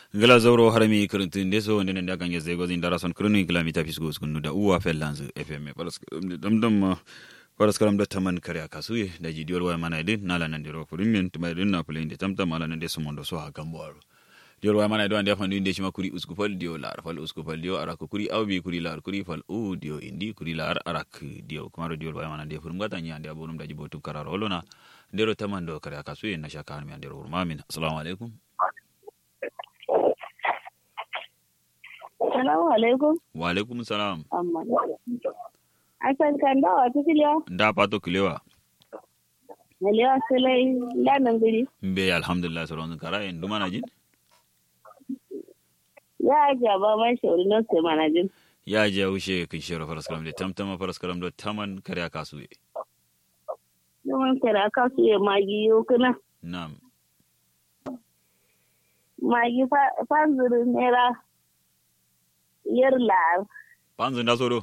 gala zauro harami kirintun de so wonde nda kange zego zin dara son kirinu gala mi tapis go skunu da uwa fellanzu fm paras dam dam paras karam da taman kare akasuye da jidiyor wa mana din nala nan diro furin tuma din na fulin de tamtam ala nan de sumondo so ha gambo diyor wa mana do ande fa ndin de shima kuri usku fal dio lar fal usku fal dio arak kuri awbi kuri lar kuri fal u dio indi kuri lar arak dio kumaro diyor wa mana de furum gata nya ande abonum daji botum kararo lona ndero taman do kare akasuye na shaka mi andero urmamin assalamu alaikum Salamu alaikum. wa alaikum salam Amma. Asan kan dawa ta kiliya. nda pato kilewa Maliya sulai lanan guri. mbe alhamdulillah soron kara en dumana jin Ya ajiya ba man shauri na sai manajin. ya je ushe kin shero faras kalam de tamtama faras kalam do taman kare akasu e Yawan kira ka su yi magi yau kuna. nam Magi fanzirin naira yar lar. panzu nda soro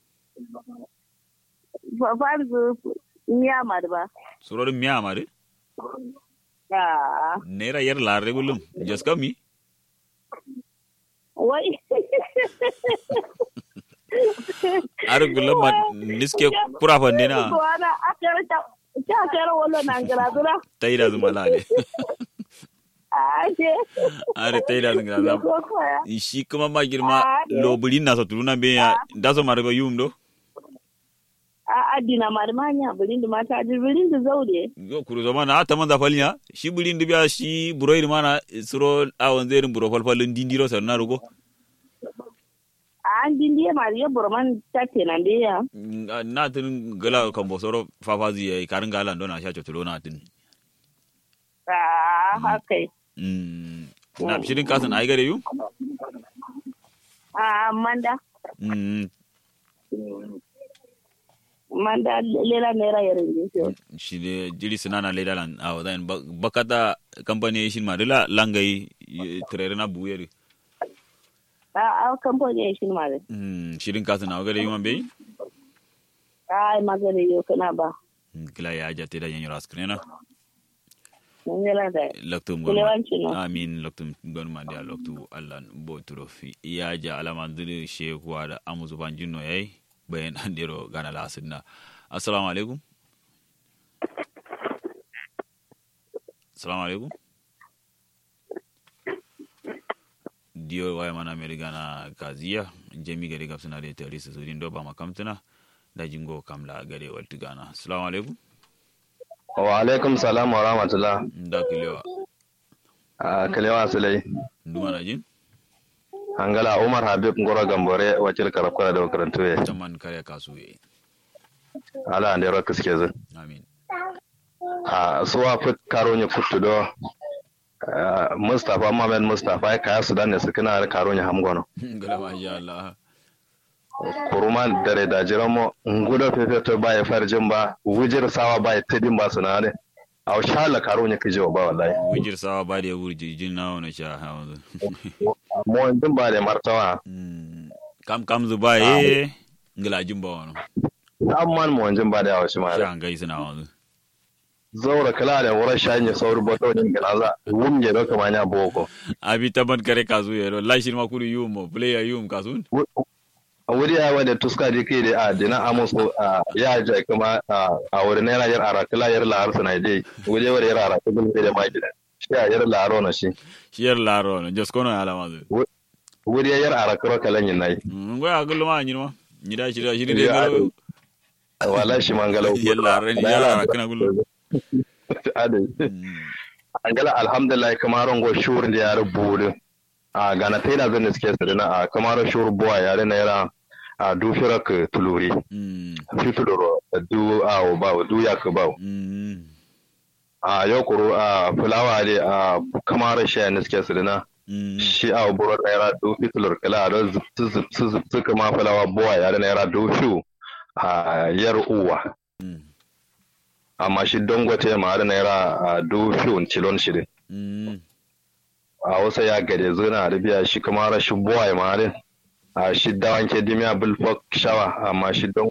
Fanzir miyamar ba. soro mi amare Ah. nera yer la regulum jaska mi Wai. ar gulam ma niske pura fande na Wana akara ta. Ta akara wala nan gara dura. taida zuma lale Ah, ce. are taida zuma lale Ko koya. shi kuma ma girma Ah, de. lobulin na so tuluna be ya da so margo yum do a adina marmanya birin da mata ji birin da zaure yo kuru zama na ta manza falnya shi bulin dibiya shi buroir mana suro awon zerin buro falfalin dindiro sarna rugo a an dindiye ma ya burman tatte nan da ya na tin gala kan bo soro fafazi yayi karin galan dona sha chotulo na tin a haka Mm, na shirin kasan ai gare yu a manda Mm, manda lela naira yarin din shi de jiri sinana le dalan a wadan bakata company shin ma dila langai trere na buyeri a a kamfani ya shi ma da Mm, shirin kasan a gare yu man be a magana yau kana ba kila ya jate da yanyo raskrena mun yana da loktum kulewanci no amin loktum gon ma dia loktu allan bo turo fi ya ja alama diri shekuwa da amuzu banjinno yayi bayan andiro gana la sunna assalamu alaikum assalamu alaikum diyo waya mana meri gana kaziya jemi gari gab suna da tari su sudin do ba makamtuna da jingo kamla gare waltu gana assalamu alaikum wa alaikum salam wa rahmatullah da kilewa a kalewa sulai nduma na jin hangala umar habib ngoro gambore wakil karafkara da makarantu ya taman kare kasu yayi ala ande ro kiske zu amin a suwa fit karo nya futtu do ah, mustafa mamed mustafa ya kaya sudan ne suka na karo nya hamgono gala ma sha Allah kuruman dare da jiramo ngudo fefe to ba ya farjin ba wujir sawa ba ya tadin ba sunare a shala karo nya kijo ba wallahi wujir sawa ba da wurji jin na wani sha hawa mo ndin ba da martawa kam kam zu ba ye ngala jin ba wani amman mo ndin ba da yawa shi ma sha ngai suna wani zaura kala da wurin shanye sauri bato din ganaza wumje do kama nya boko abi taman kare kasu yayi la shi ma kuri yum player yum kasun wuri ya wanda tuska di kai da a dina amusu a ya ja kuma a wurin yana yar ara kala yar la arsa na dai wuri wuri yar ara kuma da ma gida shi ya yar la aro na shi shiyar laro no jos kono ala ma zu wuri ya yar ara karo kalan yin nayi ngo ya gullu ma nyino ni da shi da shi de Ya, galo wala shi mangalau yar laro ni yar laro kana gullu adai angala alhamdulillah kamar ngo shur da yar budu a gana taina zan suke sadina a kamar shur buwa yare na yara a dufirak tuluri mm fituluro du a ba du ya ka ba mm a yau kuro a fulawa ne a kamar shi ne suke sadina mm shi a buru da yara du fitulur kala da su kama fulawa buwa yare na yara du fiu a yar uwa mm amma shi dangote ma da na yara a du fiu cilon shi ne mm a wasu ya gade zuna arabiya shi kamar shi buwa ma da a shi dawanke dimiya bulfok shawa amma shi don